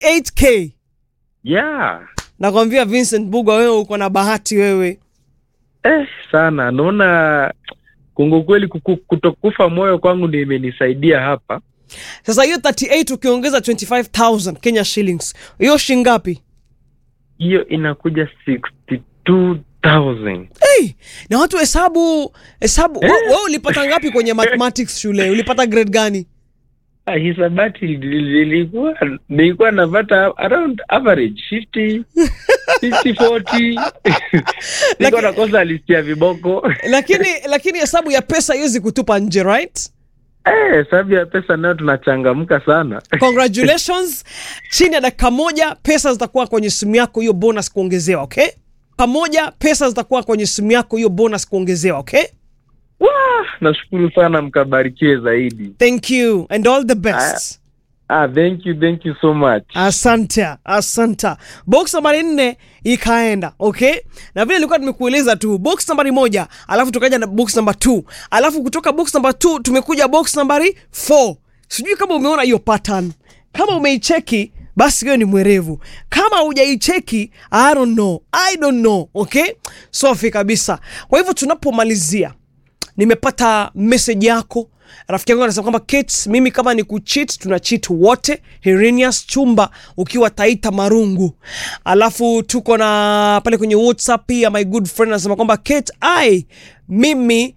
38k yeah. nakwambia Vincent Bugwa, wewe uko na bahati wewe. Eh, sana naona kungu kweli kuku- kutokufa moyo kwangu ndio imenisaidia hapa. Sasa hiyo 38 ukiongeza 25000 Kenya shillings, hiyo shingapi? Hiyo inakuja 62,000. Hey, na watu hesabu hesabu. Eh. Wewe wewe ulipata ngapi kwenye mathematics shule? Ulipata grade gani? Ah, hisabati nilikuwa nilikuwa napata around average 50 60 40 nilikuwa nakosa listi ya viboko Lakini lakini hesabu ya pesa haiwezi kutupa nje, right? eh, sababu ya pesa nayo tunachangamka sana Congratulations. Chini ya dakika moja pesa zitakuwa kwenye simu yako, hiyo bonus kuongezewa, okay? Pamoja pesa zitakuwa kwenye simu yako, hiyo bonus kuongezewa, okay? Wah, nashukuru sana mkabarikiwe zaidi Thank you and all the best. ah, thank you thank you so much Asante, asante. Box nambari nne ikaenda, okay? Na vile nilikuwa nimekueleza tu, box nambari moja, alafu tukaja na box namba 2, alafu kutoka box namba 2 tumekuja box nambari 4. Sijui kama umeona hiyo pattern. Kama umeicheki basi wewe ni mwerevu. Kama hujaicheki, I don't know. I don't know, okay? Safi kabisa. Kwa hivyo tunapomalizia nimepata message yako rafiki yangu anasema kwamba Kate, mimi kama ni kuchit tuna cheat wote. Herenius Chumba ukiwa Taita Marungu. Alafu tuko na pale kwenye WhatsApp pia my good friend anasema kwamba Kate, ai mimi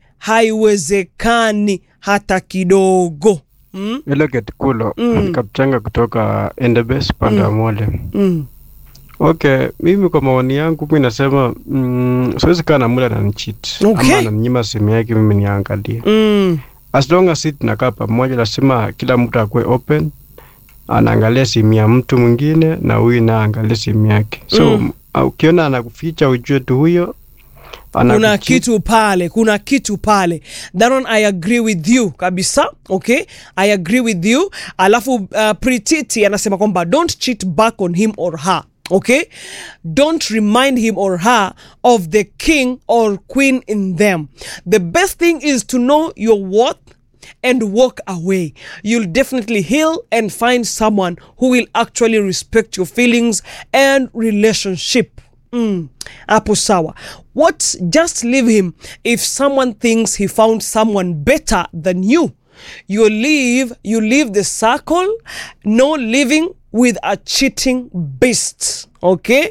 haiwezekani hata kidogo. Mm? Ile Ketikulo Mm. mm. Kapchanga kutoka Endebes pande wa Mole. Mm. Okay, mimi kwa maoni yangu mi nasema mm, siwezi kaa na mula ananicheat Okay. ama ananinyima simu yake mimi niangalie. Mm. As long as si tunakaa pamoja, lazima kila mtu akuwe open, anaangalia simu ya mtu mwingine na huyu naye aangalie simu yake. So Mm. mm. ukiona anakuficha ujue tu huyo kuna anakucheat. kitu pale kuna kitu pale Daron, I agree with you kabisa okay I agree with you alafu uh, Prititi anasema kwamba don't cheat back on him or her okay don't remind him or her of the king or queen in them the best thing is to know your worth and walk away. You'll definitely heal and find someone who will actually respect your feelings and relationship. Mm, hapo sawa. What just leave him if someone thinks he found someone better than you. You leave you leave the circle, no living with a cheating beast. Okay?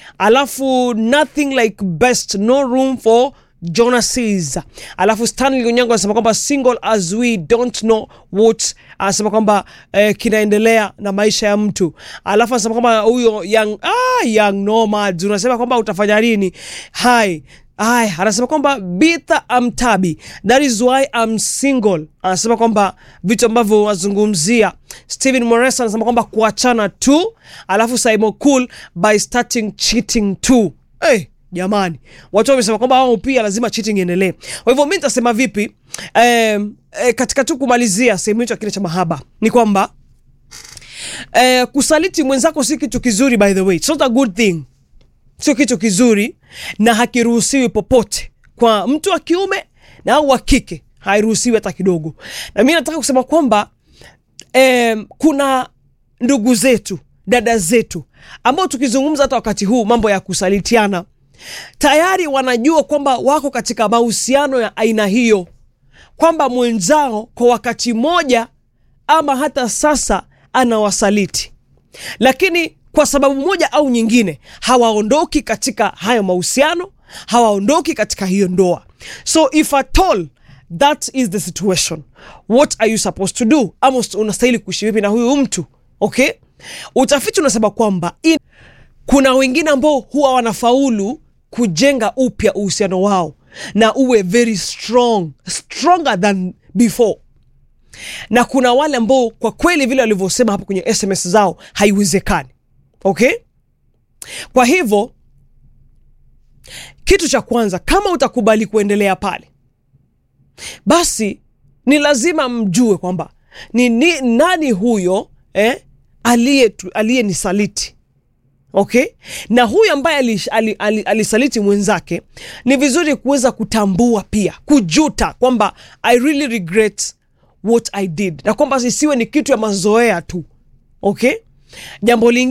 Alafu nothing like best, no room for Jonases. Alafu Stanley Onyango anasema kwamba single as we don't know what, anasema kwamba eh, kinaendelea na maisha ya mtu. Alafu anasema kwamba huyo young, ah, young nomads unasema kwamba utafanya nini? Hai Ay, anasema kwamba Bitha Amtabi, that is why I'm single. Anasema kwamba vitu ambavyo wazungumzia. Steven Moresa anasema kwamba kuachana tu, alafu Simon Cool by starting cheating too. Hey, jamani, watu wamesema kwamba wao pia lazima cheating iendelee. Kwa hivyo mi nitasema vipi? Um, eh, katika tu kumalizia sehemu hicho ya kile cha mahaba ni kwamba eh, kusaliti mwenzako si kitu kizuri, by the way, it's not a good thing sio kitu kizuri na hakiruhusiwi popote kwa mtu wa kiume na au wa kike hairuhusiwi hata kidogo na mi nataka kusema kwamba em, kuna ndugu zetu dada zetu ambao tukizungumza hata wakati huu mambo ya kusalitiana tayari wanajua kwamba wako katika mahusiano ya aina hiyo kwamba mwenzao kwa wakati mmoja ama hata sasa anawasaliti lakini kwa sababu moja au nyingine hawaondoki katika hayo mahusiano hawaondoki katika hiyo ndoa so if at all that is the situation what are you supposed to do ama usta- unastahili kuishi vipi na huyu mtu okay utafiti unasema kwamba in, kuna wengine ambao huwa wanafaulu kujenga upya uhusiano wao na uwe very strong stronger than before na kuna wale ambao kwa kweli vile walivyosema hapo kwenye sms zao haiwezekani okay kwa hivyo kitu cha kwanza kama utakubali kuendelea pale basi ni lazima mjue kwamba ni, ni nani huyo eh, aliye aliyenisaliti okay na huyu ambaye alisaliti ali, ali, alisaliti mwenzake ni vizuri kuweza kutambua pia kujuta kwamba i really regret what i did na kwamba isiwe ni kitu ya mazoea tu okay jambo lingine